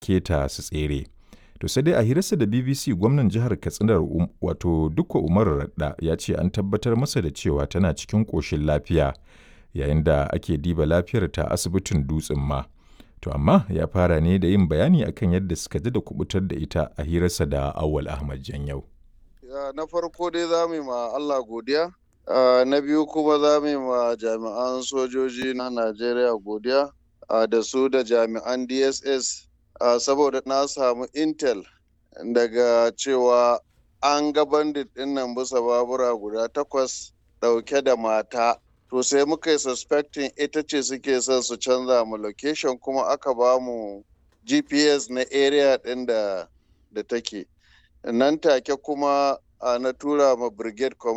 taimake ta su tsere. To sai dai a hirarsa da BBC gwamnan jihar Katsinar um, wato Dukko Umaru Radda ya ce an tabbatar masa da cewa tana cikin ƙoshin lafiya yayin da ake diba lafiyar ta asibitin dutsen ma. To amma ya fara ne da yin bayani akan yadda suka ji da kubutar da ita a hirarsa da Awal Ahmad Janyau. na farko dai za mu yi ma Allah godiya Uh, na biyu kuma za mu yi ma jami'an sojoji na Najeriya godiya uh, da su da jami'an DSS uh, saboda na samu intel daga cewa an ga bandit ɗin nan bisa babura guda takwas ɗauke da mata to sai muka yi suspecting ita ce suke son su canza mu location kuma aka ba mu GPS na area ɗin da, da take nan take kuma na tura ma brigade